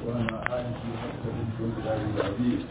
وعلى آله وصحبه وسلم العظيم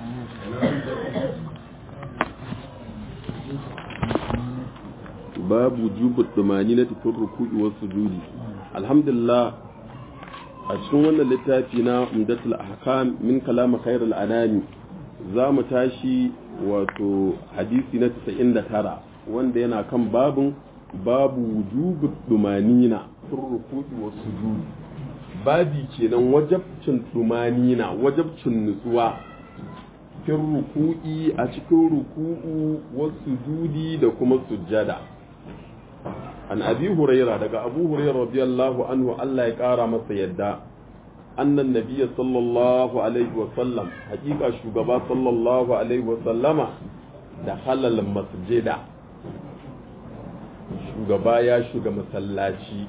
باب وجوب الطمانينة في الركوع والسجود الحمد لله a cikin wannan littafi na umdatul ahkam min kalam khairul anami za mu tashi wato hadisi na 99 wanda yana kan babun babu wujubu dumanina fil ruku'i was sujud babi kenan wajabcin dumanina wajabcin nutsuwa fil ruku'i a cikin ruku'u was sujudi da kuma sujjada an abi huraira daga abu huraira radiyallahu anhu Allah ya kara masa yadda annan nabiyya sallallahu alaihi wa sallam hakika shugaba sallallahu alaihi wa sallama da halal masjida shugaba ya shiga masallaci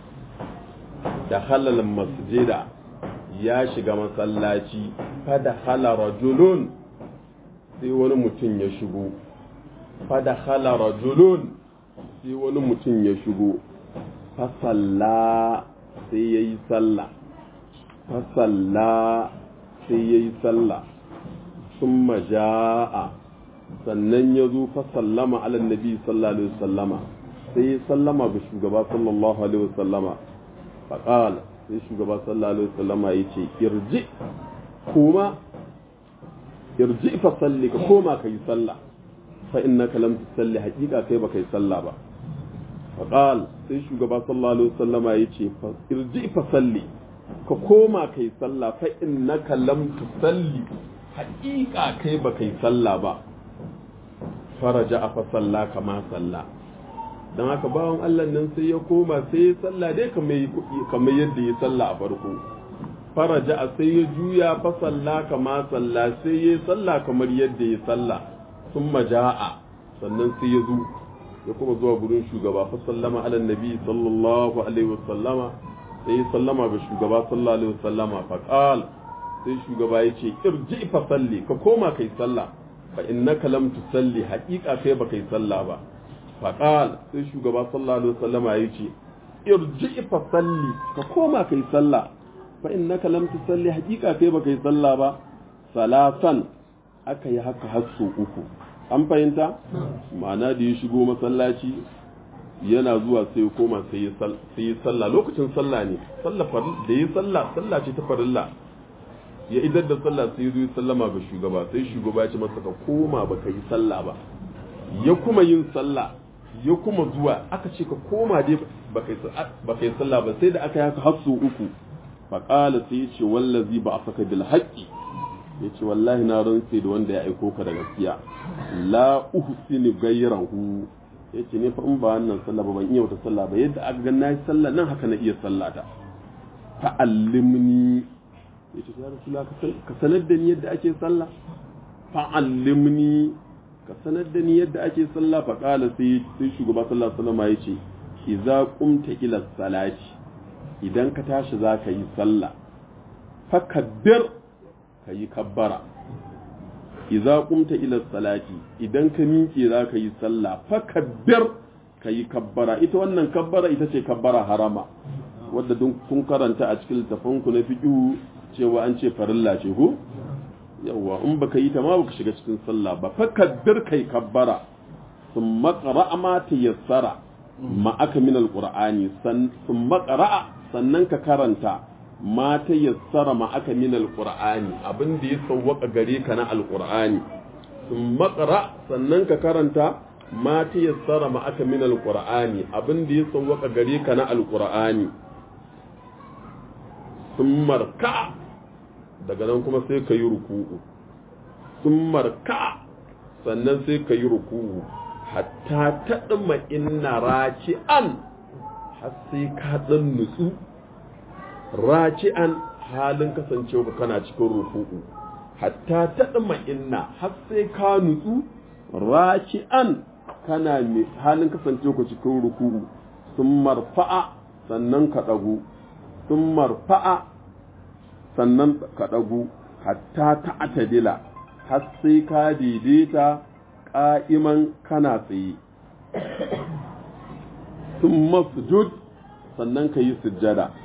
da halal masjida ya shiga masallaci fada hala rajulun sai wani mutum ya shigo fada hala rajulun sai wani mutum ya shigo fasalla sai ya yi sallah fasalla sai ya yi sallah sun maja'a sannan ya zo fasallama ala nabi sallallahu alaihi wasallama sai ya sallama ga shugaba sallallahu alaihi wasallama faƙal sai shugaba sallallahu alaihi wasallama ya ce irji kuma irji fasalli ka koma ka yi sallah fa innaka lam tusalli haqiqa kai baka yi sallah ba faqal sai shugaba sallallahu alaihi wasallama yace irji fa salli ka koma kai sallah fa innaka lam tusalli haqiqa kai baka yi sallah ba faraja fa salla kama salla dan haka bawan Allah nan sai ya koma sai ya sallah dai kamar kamar yadda ya sallah a farko faraja sai ya juya fa salla kama salla sai ya sallah kamar yadda ya sallah sun maja'a sannan sai ya zo ya kuma zuwa gurin shugaba fa sallama ala nabi sallallahu alaihi wasallama sai ya sallama ga shugaba sallallahu alaihi wasallama fa qal sai shugaba ya ce irji fa salli ka koma kai sallah fa innaka lam tusalli haqiqa kai ba kai sallah ba fa qal sai shugaba sallallahu alaihi wasallama ya ce irji fa salli ka koma kai sallah fa innaka lam tusalli haqiqa kai ba kai sallah ba salasan aka yi haka har uku an fahimta ma'ana da ya shigo masallaci yana zuwa sai ya koma sai ya sallah lokacin sallah ne da ya sallah sallah ce ta farilla ya idar da sallah sai ya zo ya sallama ga shugaba sai shugaba ya ce masa ka koma ba ka yi sallah ba ya kuma yin sallah ya kuma zuwa aka ce ka koma dai ba ka yi sallah ba sai da aka yi haka har uku faƙala sai ya ce wallazi ba a saka bil haƙƙi ya ce wallahi na rantse da wanda ya aiko ka da gaskiya la uhsinu ghayrahu ya ce ne fa in ba wannan sallah ba ban iya wata sallah ba yadda aka ga nayi sallah nan haka na iya sallata fa'allimni ya ce ya rasulullah ka sanar da ni yadda ake sallah fa'allimni ka sanar da ni yadda ake sallah fa qala sai sai shugaba sallallahu alaihi wasallam ya ce idza qumta ila salati idan ka tashi zaka yi sallah fakabbir ka yi kabbara iza kumta ila salati idan ka miƙe za ka yi sallah fa kabbir ka yi kabbara ita wannan kabbara ita ce kabbara harama wadda kun karanta a cikin littafanku na fiƙihu cewa an ce farilla ce ko yawa in baka yi ta ma baka shiga cikin sallah ba fa kabbir kai kabbara sun maƙara ma ta yassara ma aka min alƙur'ani sun maƙara sannan ka karanta ma ta yassara ma aka min alqur'ani abin da ya sawwaka gare ka na alqur'ani sun makara sannan ka karanta ma ta yassara ma aka min alqur'ani abin da ya sawwaka gare ka na alqur'ani sun marka daga nan kuma sai ka yi ruku'u sun marka sannan sai ka yi ruku'u hatta taɗima inna raki'an har sai ka ɗan nutsu raki'an halin kasancewa kana cikin ruku'u hatta taɗima inna har sai ka nutsu raki'an kana halin kasancewa cikin ruku'u sun marfa'a sannan ka ɗagu sun marfa'a sannan ka ɗagu hatta ta'atadila har sai ka daidaita ƙa'iman kana tsaye sun masjud sannan ka yi sujjada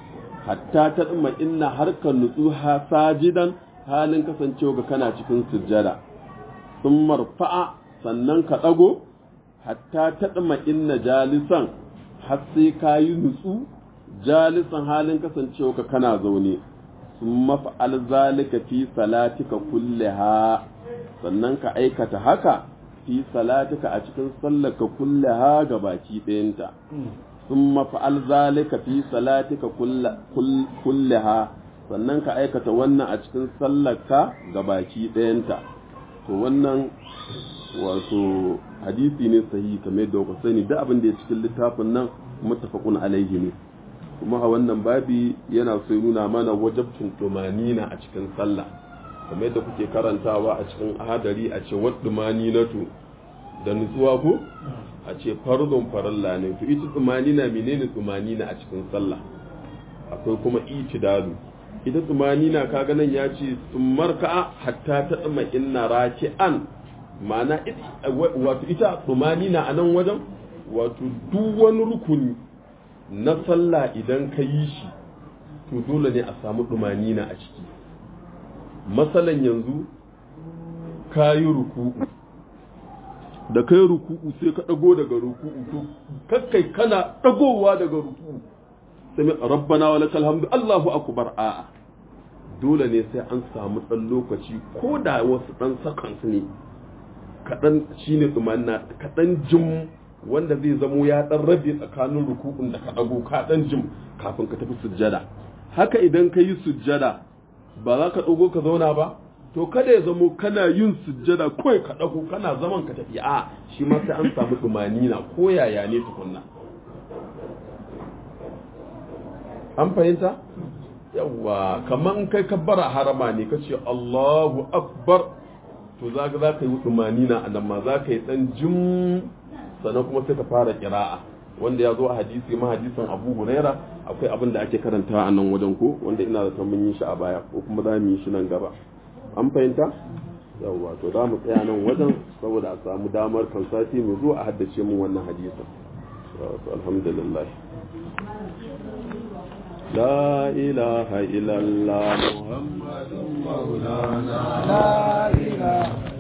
hatta ta tsima inna harkar nutsu ha sajidan halin kasancewa ga kana cikin sujjada sun marfa'a sannan ka ɗago hatta ta tsima inna jalisan har sai ka yi nutsu jalisan halin kasancewa ga kana zaune sun mafa'al zalika fi salatika kulliha sannan ka aikata haka fi salatika a cikin sallaka kulliha ga baki ɗayanta sun mafa'al zalika fi salatika kulliha sannan ka aikata wannan a cikin sallaka ga baki ɗayanta to wannan wato hadisi ne sahihi kamar da ku sani da abin da ya cikin littafin nan muttafaqun alaihi ne kuma a wannan babi yana so nuna mana wajabcin tumanina a cikin sallah kamar yadda kuke karantawa a cikin ahadari a ce wadda maninatu da nutsuwa ko a ce farzon faralla ne to ita tsumanina menene tsumanina a cikin sallah akwai kuma itidalu ita tsumanina kaga nan ya ce tsummarka hatta ta tsuma inna raki'an ma'ana wato ita tsumanina a nan wajen wato duk wani rukuni na sallah idan ka yi shi to dole ne a samu tsumanina a ciki masalan yanzu ka yi ruku'u da kai ruku'u sai ka dago daga ruku'u to kakkai kana dagowa daga ruku'u sai rabbana wa lakal hamdu Allahu akbar a dole ne sai an samu dan lokaci ko da wasu dan seconds ne kadan shine tsumanna kadan jim wanda zai zamo ya dan rabe tsakanin ruku'un da ka dago ka dan jim kafin ka tafi sujjada haka idan ka yi sujjada ba za ka dago ka zauna ba to kada ya zamo kana yin sujjada kawai ka dago kana zaman ka tafi a shi ma sai an samu tumanina ko yaya ne tukunna an fahimta yawa kaman kai kabbara harama ne ka ce Allahu akbar to za ka za ka yi tumanina a nan ma za ka yi dan jim sannan kuma sai ka fara kira'a wanda ya zo a hadisi ma hadisin Abu Huraira akwai abin da ake karanta a nan wajen ko wanda ina da mun yi shi a baya ko kuma za mu yi shi nan gaba an fahimta yawwa to za mu tsaya nan wajen saboda a samu damar kan sati mu zo a haddace mu wannan hadisin alhamdulillah لا إله إلا الله محمد مولانا لا إله